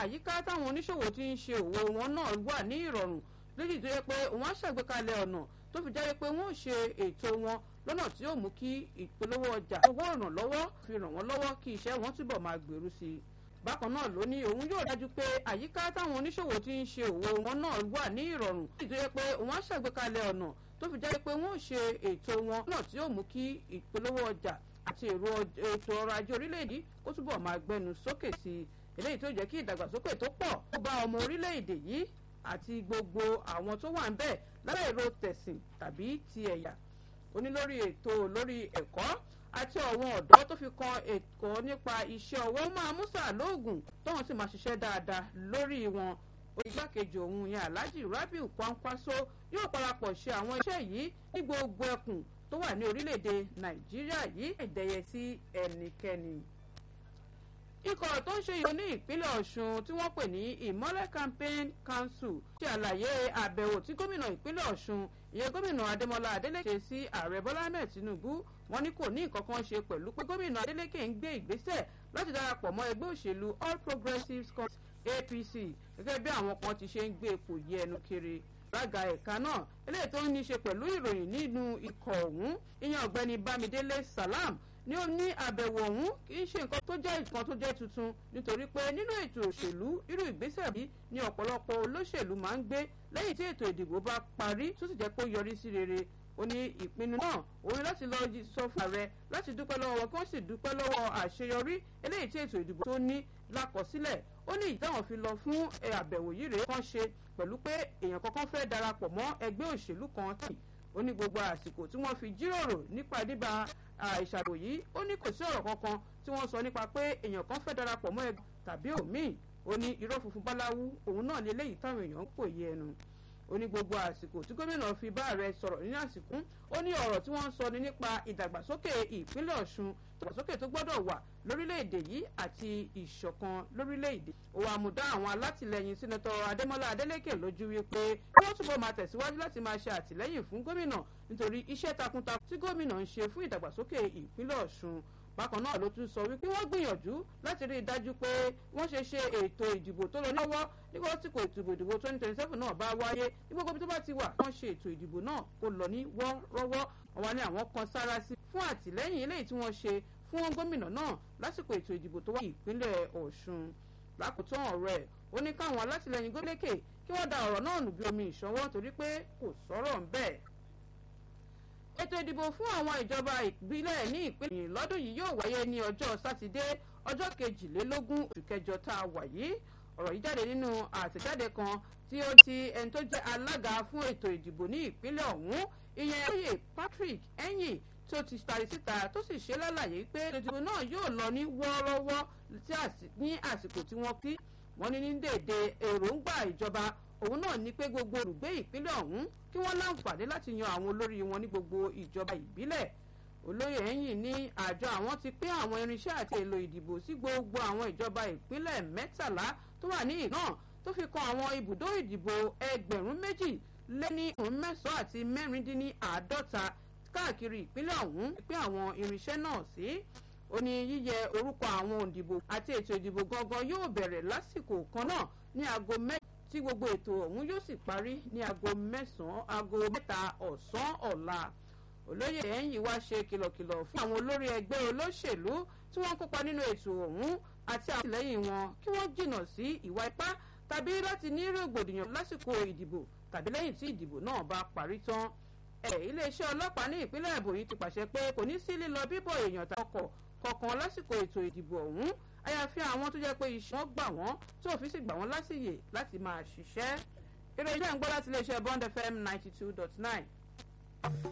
àyíká táwọn oníṣòwò ti ń ṣe òwò wọn náà wà ní ìrọ̀rùn léyìí tó yẹ pé wọ́n á ṣàgbékalẹ̀ ọ̀nà tó fi jáde pé wọ́n ò ṣe ètò wọn lọ́nà tí yóò mú kí ìpolówó ọjà owó ìrànlọ́wọ́ fi ràn wọ́n lọ́wọ́ kí iṣẹ́ wọn túbọ̀ máa gbèrú sí i bákan náà ló ní òun yóò dájú pé àyíká táwọn oníṣòwò ti ń ṣe òwò wọn náà wà ní ìrọ̀rùn léyìí tó yẹ pé wọ́n á ṣàgbékalẹ̀ ọ̀nà tó fi jáde pé wọ́n ò ṣe ètò wọn lọ́nà tí yóò mú kí ìpolówó ọjà àti ètò ọrọ̀ ajé orílẹ̀-èdè kó túbọ̀ máa gbẹnu sókè sí i eléyìí tó jẹ́ kí ìdàgbàsókè tó pọ̀ ó bá ọmọ orílẹ̀-èdè yìí àti gbogbo àwọn tó wà ń bẹ̀ lára èrò tẹ̀sìn tàbí ti ẹ̀yà onílórí ètò lórí ẹ̀kọ́ àti àwọn ọ̀dọ́ tó fi kan ẹ̀kọ́ nípa iṣẹ́ ọwọ́ máa músà lóògùn tóun sì máa ṣiṣẹ́ dáadáa lórí wọn igbákejì òun yẹn alhaji rabiu kwankwaso yóò parapọ̀ ṣe àwọn iṣẹ́ yìí ní gbogbo ẹkùn tó wà ní orílẹ̀-èdè nàìjíríà yìí ẹ̀dẹ̀yẹ sí ẹnikẹ́ni ikọ̀ tó ń ṣe ìyó ní ìpínlẹ̀ ọ̀ṣun tí wọ́n pè ní ìmọ́lẹ̀ campaign council ṣe àlàyé àbẹ̀wò tí gómìnà ìpínlẹ̀ ọ̀ṣun ìyẹn gómìnà adémọlá adélèké sí ààrẹ bọ́lá ahmed tinubu wọ́n ní kò ní nǹkan kan ṣe pẹ̀lú pé gómìnà adélèké ń gbé ìgbésẹ̀ láti darapọ̀ mọ́ ẹgbẹ́ òṣèlú all progressives congress apc gẹ́gẹ́ bí àwọn kan ti ṣe ń gbé ipò yí ẹnu kiri lága ẹ̀ka náà eléyìí tó ń ní ṣe pẹ̀lú ìròyìn nínú ikọ̀ ọ̀hún ìyẹn ọ̀gbẹ́ni bámidélé salam ní ó ní àbẹ̀wò ọ̀hún kì í ṣe nǹkan tó jẹ́ nǹkan tó jẹ́ tuntun nítorí pé nínú ètò òṣèlú irú ìgbésẹ̀ bí ni ọ̀pọ̀lọpọ̀ olóṣèlú máa ń gbé lẹ́yìn tí ètò ìdìbò bá parí tó sì jẹ́ pé ó yọrí sí rere ó ní ìpinnu náà òun láti lọ sọ fún ààrẹ láti dúpẹ́ lọ́wọ́ wọn kí wọ́n sì dúpẹ́ lọ́wọ́ àṣeyọrí eléyìí tí ètò ìdìbò tó ní lákọsílẹ̀ ó ní ìdáhùn fi lọ fún àbẹ̀wò yìí rèé kàn ṣe pẹ̀lú pé èèyàn kankan fẹ́ darapọ̀ mọ́ ẹgbẹ́ òṣèlú kan tì ó ní gbogbo àsìkò tí wọ́n fi jíròrò nípa dídá ìṣàbò yìí ó ní kò sí ọ̀rọ̀ kankan tí wọ́n sọ nípa pé èèyàn kan fẹ́ darapọ̀ mọ́ ẹgbẹ́ tàbí òmíì ó ní irọ́ funfun báláwú òun náà lé léyìí táwọn èèyàn ń pòye ẹnu ó ní gbogbo àsìkò tí gómìnà fi bá ààrẹ sọ̀rọ̀ ní àsìkò ó ní ọ̀rọ̀ tí wọ́n ń sọ ni nípa ìdàgbàsókè ìpínlẹ̀ ọ̀ṣun ìdàgbàsókè tó gbọ́dọ̀ wà lórílẹ̀‐èdè yìí àti ìṣọ̀kan lórílẹ̀‐èdè ó wàá mú dá àwọn alátìlẹyìn sínátọ̀ adémọ́lá adélékè lójú wípé kí wọ́n túbọ̀ máa tẹ̀síwájú láti máa ṣe àtìlẹ́yìn fún gómìnà nítorí iṣẹ́ takuntakun tí gómìnà ń ṣe fún ìdàgbàsókè ìpínlẹ̀ ọ̀ṣun bákan náà ló tún sọ wípé wọ́n gbìyànjú láti rí i dájú pé wọ́n ṣe ṣe ètò ìdìbò tó lọ lọ́wọ́ nígbà tí kò ètò ìdìbò twenty twenty seven náà bá wáyé ní gbogbo ibi tó bá ti wà wọ́n ṣe ètò ìdìbò náà kó lọ ní wọ́ọ́rọ́wọ́ àwọn ní àwọn kan sára sí fún àtìlẹ́yìn eléyìí tí wọ́n ṣe fún gómìnà náà lásìkò ètò ìdìbò tó wà ní ìpínlẹ̀ ọ̀ṣun lákòótán ọ̀rọ̀ ẹ̀ ó ní káwọn alátìlẹyìn gómìnà kí wọ́n da ọ̀rọ̀ náà nù bí omi ìṣọwọ́ torí pé kò sọ̀rọ̀ ń bẹ́ẹ̀ ètò ìdìbò fún àwọn ìjọba ìbílẹ̀ ní ìpínlẹ̀ lọ́dún yìí yóò wáyé ní ọjọ́ sátidé ọjọ́ kejìlélógún oṣù kẹjọ tá a wà yìí ọ̀rọ̀ yìí jáde nínú àtẹ̀jáde kan tí ó ti ẹni tó jẹ́ alága fún ètò ìdìbò ní ìpínlẹ̀ ọ̀hún ìyẹn oyè patrick ẹ̀yìn tó ti tari síta tó sì ṣe lálàyé pé ètò ìdìbò náà yóò lọ ní wọ́ọ́rọ́wọ́ ní àsìkò tí wọ́n kí wọ́n ní ní dèdè èròǹgbà ìjọba òun náà ní pé gbogbo olùgbé ìpínlẹ̀ ọ̀hún kí wọ́n láǹfààní láti yan àwọn olórí wọn ní gbogbo ìjọba ìbílẹ̀ olóyè ẹ̀yìn ní àjọ àwọn ti pín àwọn irinṣẹ́ àti èlò ìdìbò sí gbogbo àwọn ìjọba ìpínlẹ̀ mẹ́tàlá tó wà ní ìlú náà tó fi kan àwọn ibùdó ìdìbò ẹgbẹ̀rún méjì lé ní òun mẹ́sàn-án àti mẹ́rìndínláàádọ́ta káàkiri ìpínlẹ̀ ọ̀hún pín àwọn irinṣẹ́ náà sí ó ní yíyẹ orúkọ àwọn òǹdìbò àti ètò ìdìbò gangan yóò bẹ̀rẹ̀ lásìkò kan náà ní aago mẹ́ta tí gbogbo ètò ọ̀hún yóò sì parí ní aago mẹ́sàn-án aago mẹ́ta ọ̀sán ọ̀la olóyè ẹ̀yìn wá ṣe kìlọ̀kìlọ̀ fún àwọn olórí ẹgbẹ́ olóṣèlú tí wọ́n kópa nínú ètò ọ̀hún àti àtìlẹ́yìn wọn kí wọ́n jìnnà sí ìwà ipá tàbí láti ní rògbòdìyàn lásìkò ìdìbò tàbí lẹ́yìn tí ìdìbò náà bá parí tán ẹ̀ iléeṣẹ́ ọlọ́pàá ní ìpínlẹ̀ èbòyí ti pàṣẹ pé kò ní sí lílọ bíbọ̀ èèyàn tọkọ̀ kọ̀ọ̀kan lásìkò ètò ìdìbò ọ̀hún àyàfi àwọn tó jẹ́ pé iṣẹ́ wọn gbà wọ́n tó òfin sì gbà wọ́n lásìyè láti máa ṣiṣẹ́. eré iṣẹ́ ń gbọ́ láti iléeṣẹ́ bond fm ninety two dot nine.